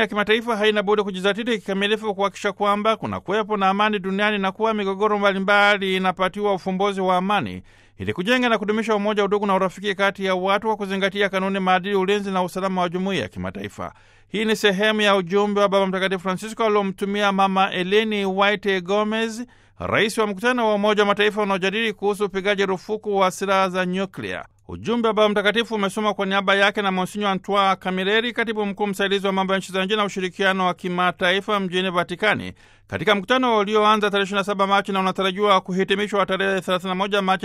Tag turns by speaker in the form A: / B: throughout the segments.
A: ya kimataifa haina budi kujizatiti kikamilifu kuhakikisha kwamba kuna kuwepo na amani duniani na kuwa migogoro mbalimbali inapatiwa ufumbuzi wa amani ili kujenga na kudumisha umoja, udugu na urafiki kati ya watu kwa kuzingatia kanuni, maadili, ulinzi na usalama wa jumuiya ya kimataifa. Hii ni sehemu ya ujumbe wa Baba Mtakatifu Francisco aliomtumia Mama Eleni White Gomez, rais wa mkutano wa Umoja wa Mataifa unaojadili kuhusu upigaji rufuku wa silaha za nyuklia. Ujumbe wa Baba Mtakatifu umesoma kwa niaba yake na Monsinyo Antoine Kamileri, katibu mkuu msaidizi wa mambo ya nchi za nje na ushirikiano wa kimataifa mjini Vatikani, katika mkutano ulioanza tarehe 27 Machi na unatarajiwa kuhitimishwa tarehe 31 Machi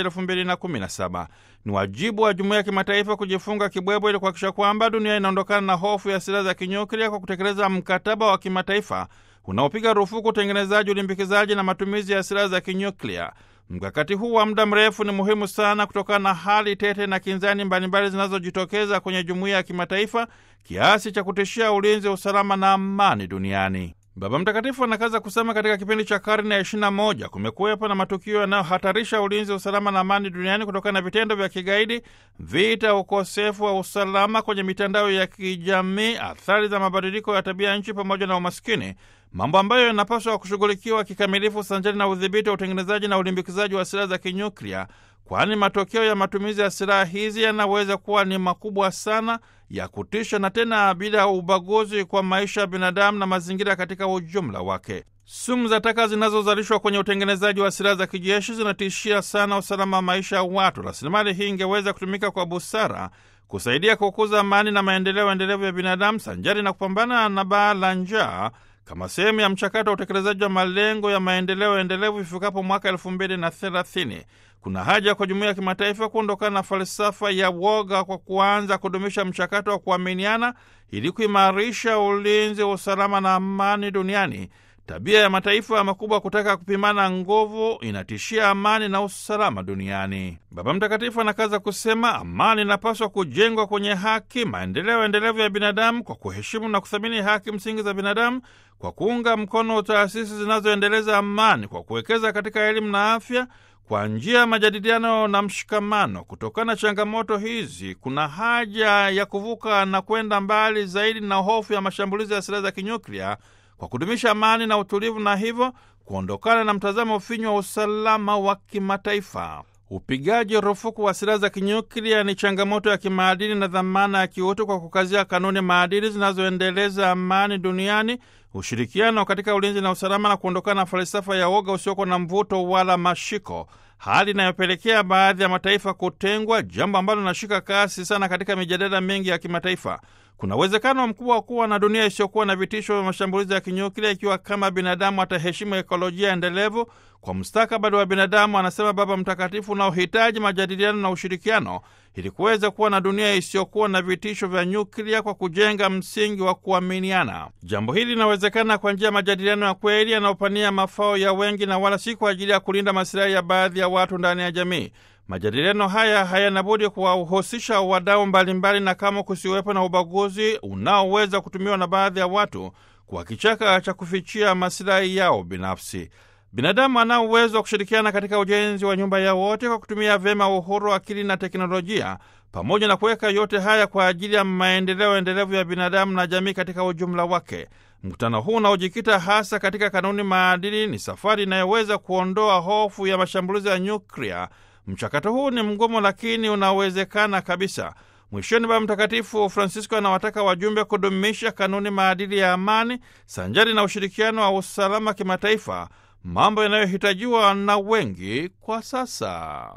A: 2017. Ni wajibu wa jumuiya ya kimataifa kujifunga kibwebwe ili kuhakikisha kwamba dunia inaondokana na hofu ya silaha za kinyuklia kwa kutekeleza mkataba wa kimataifa unaopiga rufuku utengenezaji, ulimbikizaji na matumizi ya silaha za kinyuklia. Mkakati huu wa muda mrefu ni muhimu sana kutokana na hali tete na kinzani mbalimbali zinazojitokeza kwenye jumuiya ya kimataifa kiasi cha kutishia ulinzi, usalama na amani duniani. Baba Mtakatifu anakaza kusema katika kipindi cha karne ya 21 kumekuwepo na matukio yanayohatarisha ulinzi, usalama na amani duniani kutokana na vitendo vya kigaidi, vita, ukosefu wa usalama kwenye mitandao ya kijamii, athari za mabadiliko ya tabia nchi pamoja na umaskini, mambo ambayo yanapaswa kushughulikiwa kikamilifu sanjari na udhibiti wa utengenezaji na ulimbikizaji wa silaha za kinyuklia, kwani matokeo ya matumizi ya silaha hizi yanaweza kuwa ni makubwa sana, ya kutisha na tena bila ubaguzi kwa maisha ya binadamu na mazingira katika ujumla wake. Sumu za taka zinazozalishwa kwenye utengenezaji wa silaha za kijeshi zinatishia sana usalama wa maisha ya watu. Rasilimali hii ingeweza kutumika kwa busara kusaidia kukuza amani na maendeleo endelevu ya binadamu sanjari na kupambana na baa la njaa kama sehemu ya mchakato wa utekelezaji wa malengo ya maendeleo endelevu ifikapo mwaka elfu mbili na thelathini. Kuna haja kwa jumuiya ya kimataifa kuondokana na falsafa ya woga kwa kuanza kudumisha mchakato wa kuaminiana ili kuimarisha ulinzi, usalama na amani duniani. Tabia ya mataifa makubwa kutaka kupimana nguvu inatishia amani na usalama duniani. Baba Mtakatifu anakaza kusema amani inapaswa kujengwa kwenye haki, maendeleo endelevu ya binadamu kwa kuheshimu na kuthamini haki msingi za binadamu, kwa kuunga mkono taasisi zinazoendeleza amani, kwa kuwekeza katika elimu na afya kwa njia ya majadiliano na mshikamano. Kutokana na changamoto hizi, kuna haja ya kuvuka na kwenda mbali zaidi na hofu ya mashambulizi ya silaha za kinyuklia kwa kudumisha amani na utulivu, na hivyo kuondokana na mtazamo finyu wa usalama wa kimataifa. Upigaji rufuku wa silaha za kinyuklia ni changamoto ya kimaadili na dhamana ya kiutu, kwa kukazia kanuni maadili zinazoendeleza amani duniani, ushirikiano katika ulinzi na usalama, na kuondokana na falsafa ya woga usiokuwa na mvuto wala mashiko, hali inayopelekea baadhi ya mataifa kutengwa, jambo ambalo linashika kasi sana katika mijadala mingi ya kimataifa. Kuna uwezekano mkubwa wa kuwa na dunia isiyokuwa na vitisho vya mashambulizi ya kinyuklia ikiwa kama binadamu ataheshimu ekolojia endelevu kwa mustakabali wa binadamu, anasema Baba Mtakatifu, unaohitaji majadiliano na ushirikiano ili kuweza kuwa na dunia isiyokuwa na vitisho vya nyuklia kwa kujenga msingi wa kuaminiana. Jambo hili linawezekana kwa njia ya majadiliano ya kweli yanayopania mafao ya wengi na wala si kwa ajili ya kulinda masilahi ya baadhi ya watu ndani ya jamii. Majadiliano haya hayana budi kuwahusisha wadau mbalimbali, na kama kusiwepo na ubaguzi unaoweza kutumiwa na baadhi ya watu kwa kichaka cha kufichia masilahi yao binafsi. Binadamu anao uwezo wa kushirikiana katika ujenzi wa nyumba ya wote kwa kutumia vyema uhuru, akili na teknolojia, pamoja na kuweka yote haya kwa ajili ya maendeleo endelevu ya binadamu na jamii katika ujumla wake. Mkutano huu unaojikita hasa katika kanuni maadili ni safari inayoweza kuondoa hofu ya mashambulizi ya nyuklia. Mchakato huu ni mgumu, lakini unawezekana kabisa. Mwishoni, Baba Mtakatifu Francisco anawataka wajumbe kudumisha kanuni maadili ya amani sanjari na ushirikiano wa usalama kimataifa, mambo yanayohitajiwa na wengi kwa sasa.